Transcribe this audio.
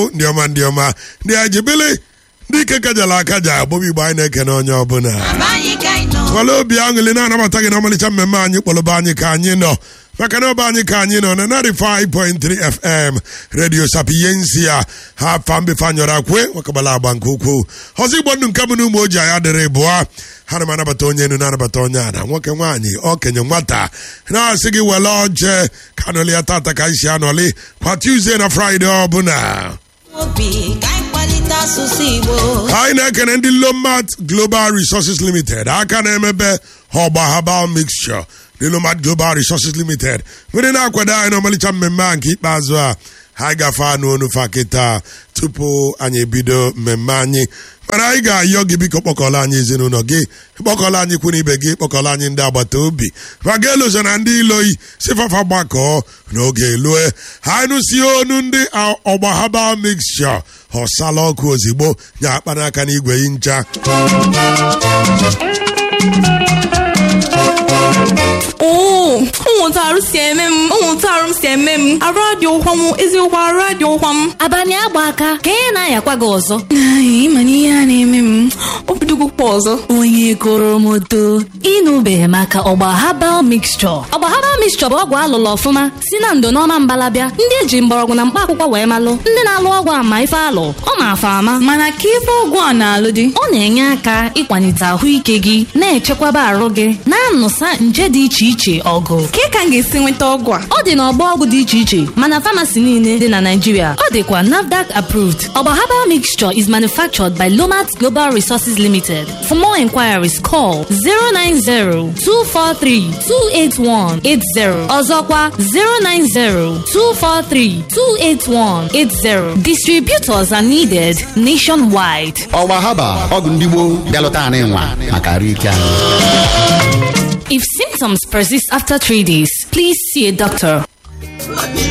ndị ọma ndị ọma ndị ajibili ndị ike kajala akaja agbọbụ igbo anyị na-ekene onye ọbụla nwale obi aṅụli na-anabata gị n'ọmalịcha mmemme anyị kpọlụba anyị ka anyị nọ maka na ọba anyị ka anyị nọ na 95.3 fm redio sapiyensia ha fambefe anyọrọ akwe nwakabala agba nke ukwuu ọzọ igbo ndụ nke bụ na ụmụ ojii anyị adịrị bụọ ha na m anabata onye enu na-anabata onye a na nwoke nwaanyị okenye nwata na-asị gị wele oje ka anọli ya tata ka anyị si anọli kwa tuzdee na fraịde ọbụla anyị na-ekene ndị lomat global resources limited aka na-emebe ọgba herbal mixture ndị lomat global resources limited nwere na-akwado anyị n'ọmalịcha mmemme a nke ikpeazụ a ha gafe anụ onu fa kịta tupu anyị ebido mmemme anyị mana anyị ga-ayọ gị biko kpọkọla anyị ezinụlọ gị kpọkọla anyị kwụ ibe gị kpọkọla anyị ndị agbata obi ma ga elozo na ndị iloyi sifafa gbakọọ n'oge lue ha nụsi onu ndị ọgba herbal mixture ọsala ọkụ ozigbo nya akpa n'aka n'igwe yi ncha oo ụmụntarụ si eme m ụmụntarụ m si eme m arụ adị ụkwa m eziokwu arụ adị ụkwa m abalị agba aka ka ị na-ayakwa gị ọzọ ịma na ihe a na-eme m obidogokwa ọzọ onye goro m oto ịnụbeghị maka ọgba habal mixture ọgba habal mixture bụ ọgwụ alụlụ ọfụma si na ndo n'ọma mbalabịa ndị eji mgbọrọgwụ na mkpa akwụkwọ wee malụ ndị na-alụ ọgwụ ama ife alụ ọ ma-afa ama mana ka ife ọgwụ a na-alụ dị ọ na-enye aka ịkwalite ahụike gị na-echekwaba arụ gị na-anụsa nje dị iche iche ọgụ ka ka m ga-esi nweta ọgwụ a ọ dị n'ọgbọ ọgwụ dị iche iche mana famasi niile dị na Naịjirịa ọ dịkwa NAFDAC approved ọgba herbal mixture is manufactured by Lomat Global Resources Limited for more inquiries call 090-243-28180 ọzọkwa 090-243-28180 distributors are needed nationwide ọgba haba ọgwụ ndị gboo bịalụta anyị nwa maka arụ ike anyị If symptoms persist after three days, please see a doctor.